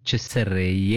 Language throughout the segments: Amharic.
ስር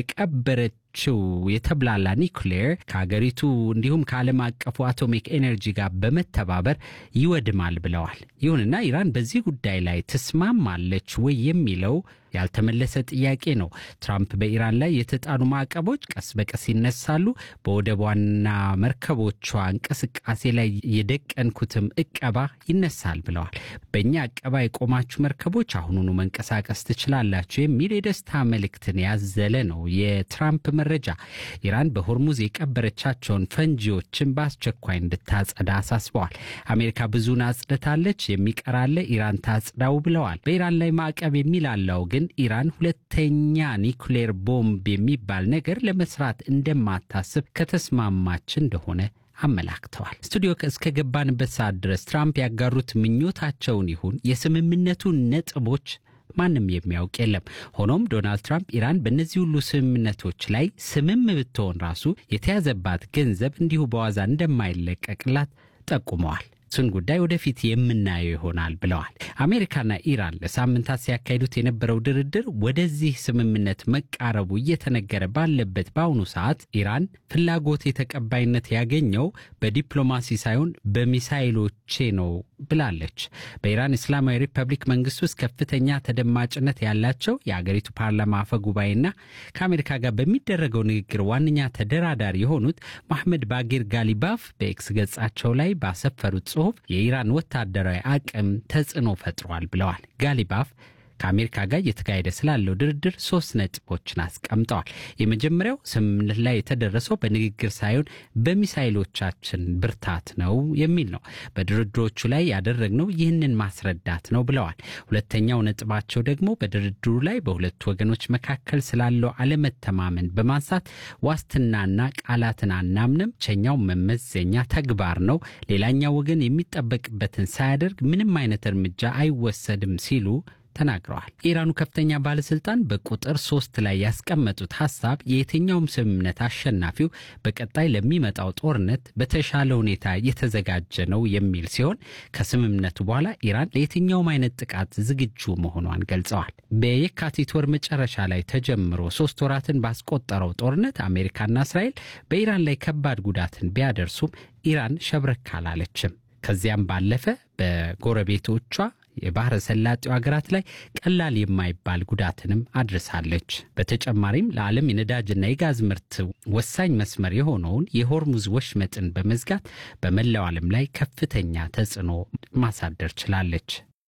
የቀበረችው የተብላላ ኒውክሌር ከሀገሪቱ እንዲሁም ከዓለም አቀፉ አቶሚክ ኤነርጂ ጋር በመተባበር ይወድማል ብለዋል። ይሁንና ኢራን በዚህ ጉዳይ ላይ ትስማማለች ወይ የሚለው ያልተመለሰ ጥያቄ ነው። ትራምፕ በኢራን ላይ የተጣሉ ማዕቀቦች ቀስ በቀስ ይነሳሉ፣ በወደቧና መርከቦቿ እንቅስቃሴ ላይ የደቀንኩትም እቀባ ይነሳል ብለዋል። በእኛ እቀባ የቆማችሁ መርከቦች አሁኑኑ መንቀሳቀስ ትችላላችሁ የሚል የደስታ መልእክትን ያዘለ ነው የትራምፕ መረጃ። ኢራን በሆርሙዝ የቀበረቻቸውን ፈንጂዎችን በአስቸኳይ እንድታጸዳ አሳስበዋል። አሜሪካ ብዙን አጽድታለች፣ የሚቀራለ ኢራን ታጽዳው ብለዋል። በኢራን ላይ ማዕቀብ የሚላለው ግን ኢራን ሁለተኛ ኒውክሌር ቦምብ የሚባል ነገር ለመስራት እንደማታስብ ከተስማማች እንደሆነ አመላክተዋል። ስቱዲዮ እስከ ገባንበት ሰዓት ድረስ ትራምፕ ያጋሩት ምኞታቸውን ይሁን የስምምነቱ ነጥቦች ማንም የሚያውቅ የለም። ሆኖም ዶናልድ ትራምፕ ኢራን በእነዚህ ሁሉ ስምምነቶች ላይ ስምም ብትሆን ራሱ የተያዘባት ገንዘብ እንዲሁ በዋዛ እንደማይለቀቅላት ጠቁመዋል። እሱን ጉዳይ ወደፊት የምናየው ይሆናል ብለዋል። አሜሪካና ኢራን ለሳምንታት ሲያካሂዱት የነበረው ድርድር ወደዚህ ስምምነት መቃረቡ እየተነገረ ባለበት በአሁኑ ሰዓት ኢራን ፍላጎት የተቀባይነት ያገኘው በዲፕሎማሲ ሳይሆን በሚሳይሎቼ ነው ብላለች። በኢራን እስላማዊ ሪፐብሊክ መንግስት ውስጥ ከፍተኛ ተደማጭነት ያላቸው የአገሪቱ ፓርላማ አፈ ጉባኤና ከአሜሪካ ጋር በሚደረገው ንግግር ዋነኛ ተደራዳሪ የሆኑት መሐመድ ባጌር ጋሊባፍ በኤክስ ገጻቸው ላይ ባሰፈሩት ጽሑፍ የኢራን ወታደራዊ አቅም ተጽዕኖ ፈጥሯል ብለዋል። ጋሊባፍ ከአሜሪካ ጋር እየተካሄደ ስላለው ድርድር ሶስት ነጥቦችን አስቀምጠዋል። የመጀመሪያው ስምምነት ላይ የተደረሰው በንግግር ሳይሆን በሚሳይሎቻችን ብርታት ነው የሚል ነው። በድርድሮቹ ላይ ያደረግነው ይህንን ማስረዳት ነው ብለዋል። ሁለተኛው ነጥባቸው ደግሞ በድርድሩ ላይ በሁለቱ ወገኖች መካከል ስላለው አለመተማመን በማንሳት ዋስትናና ቃላትን አናምንም፣ ብቸኛው መመዘኛ ተግባር ነው። ሌላኛው ወገን የሚጠበቅበትን ሳያደርግ ምንም አይነት እርምጃ አይወሰድም ሲሉ ተናግረዋል። የኢራኑ ከፍተኛ ባለስልጣን በቁጥር ሶስት ላይ ያስቀመጡት ሀሳብ የየትኛውም ስምምነት አሸናፊው በቀጣይ ለሚመጣው ጦርነት በተሻለ ሁኔታ የተዘጋጀ ነው የሚል ሲሆን ከስምምነቱ በኋላ ኢራን ለየትኛውም አይነት ጥቃት ዝግጁ መሆኗን ገልጸዋል። በየካቲት ወር መጨረሻ ላይ ተጀምሮ ሶስት ወራትን ባስቆጠረው ጦርነት አሜሪካና እስራኤል በኢራን ላይ ከባድ ጉዳትን ቢያደርሱም ኢራን ሸብረክ አላለችም። ከዚያም ባለፈ በጎረቤቶቿ የባህረ ሰላጤው ሀገራት ላይ ቀላል የማይባል ጉዳትንም አድርሳለች። በተጨማሪም ለዓለም የነዳጅና የጋዝ ምርት ወሳኝ መስመር የሆነውን የሆርሙዝ ወሽመጥን በመዝጋት በመላው ዓለም ላይ ከፍተኛ ተጽዕኖ ማሳደር ችላለች።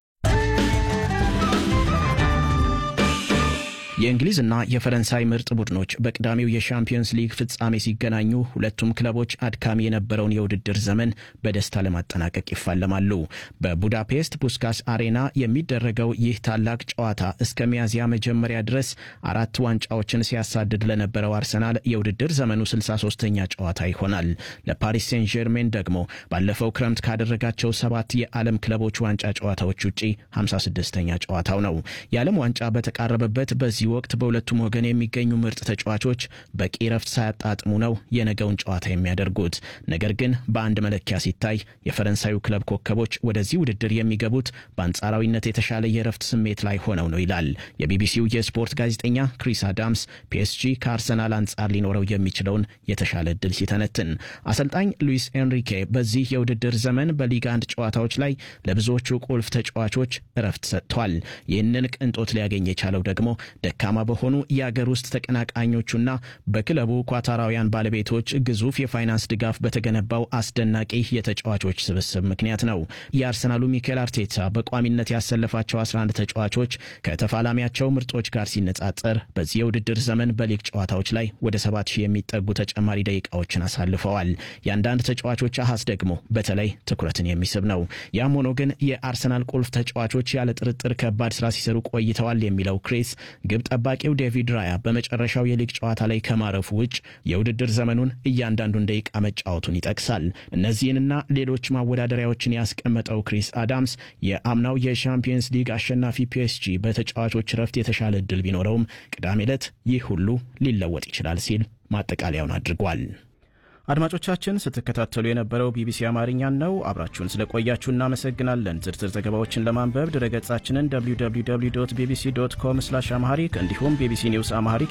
የእንግሊዝና የፈረንሳይ ምርጥ ቡድኖች በቅዳሜው የሻምፒየንስ ሊግ ፍጻሜ ሲገናኙ ሁለቱም ክለቦች አድካሚ የነበረውን የውድድር ዘመን በደስታ ለማጠናቀቅ ይፋለማሉ። በቡዳፔስት ፑስካስ አሬና የሚደረገው ይህ ታላቅ ጨዋታ እስከ ሚያዝያ መጀመሪያ ድረስ አራት ዋንጫዎችን ሲያሳድድ ለነበረው አርሰናል የውድድር ዘመኑ 63ኛ ጨዋታ ይሆናል። ለፓሪስ ሴን ጀርሜን ደግሞ ባለፈው ክረምት ካደረጋቸው ሰባት የዓለም ክለቦች ዋንጫ ጨዋታዎች ውጪ 56ኛ ጨዋታው ነው። የዓለም ዋንጫ በተቃረበበት በዚህ ወቅት በሁለቱም ወገን የሚገኙ ምርጥ ተጫዋቾች በቂ ረፍት ሳያጣጥሙ ነው የነገውን ጨዋታ የሚያደርጉት። ነገር ግን በአንድ መለኪያ ሲታይ የፈረንሳዩ ክለብ ኮከቦች ወደዚህ ውድድር የሚገቡት በአንጻራዊነት የተሻለ የረፍት ስሜት ላይ ሆነው ነው ይላል የቢቢሲው የስፖርት ጋዜጠኛ ክሪስ አዳምስ ፒኤስጂ ከአርሰናል አንጻር ሊኖረው የሚችለውን የተሻለ እድል ሲተነትን። አሰልጣኝ ሉዊስ ኤንሪኬ በዚህ የውድድር ዘመን በሊግ አንድ ጨዋታዎች ላይ ለብዙዎቹ ቁልፍ ተጫዋቾች እረፍት ሰጥቷል። ይህንን ቅንጦት ሊያገኝ የቻለው ደግሞ ደካማ በሆኑ የአገር ውስጥ ተቀናቃኞቹና በክለቡ ኳታራውያን ባለቤቶች ግዙፍ የፋይናንስ ድጋፍ በተገነባው አስደናቂ የተጫዋቾች ስብስብ ምክንያት ነው። የአርሰናሉ ሚኬል አርቴታ በቋሚነት ያሰለፋቸው 11 ተጫዋቾች ከተፋላሚያቸው ምርጦች ጋር ሲነጻጸር በዚህ የውድድር ዘመን በሊግ ጨዋታዎች ላይ ወደ 7000 የሚጠጉ ተጨማሪ ደቂቃዎችን አሳልፈዋል። የአንዳንድ ተጫዋቾች አሃዝ ደግሞ በተለይ ትኩረትን የሚስብ ነው። ያም ሆኖ ግን የአርሰናል ቁልፍ ተጫዋቾች ያለ ጥርጥር ከባድ ስራ ሲሰሩ ቆይተዋል የሚለው ክሬስ ግብ ጠባቂው ዴቪድ ራያ በመጨረሻው የሊግ ጨዋታ ላይ ከማረፉ ውጭ የውድድር ዘመኑን እያንዳንዱን ደቂቃ መጫወቱን ይጠቅሳል። እነዚህንና ሌሎች ማወዳደሪያዎችን ያስቀመጠው ክሪስ አዳምስ የአምናው የሻምፒየንስ ሊግ አሸናፊ ፒኤስጂ በተጫዋቾች ረፍት የተሻለ እድል ቢኖረውም ቅዳሜ ዕለት ይህ ሁሉ ሊለወጥ ይችላል ሲል ማጠቃለያውን አድርጓል። አድማጮቻችን ስትከታተሉ የነበረው ቢቢሲ አማርኛን ነው። አብራችሁን ስለቆያችሁ እናመሰግናለን። ዝርዝር ዘገባዎችን ለማንበብ ድረገጻችንን www ቢቢሲ ዶት ኮም ስላሽ አማሐሪክ እንዲሁም ቢቢሲ ኒውስ አማሐሪክ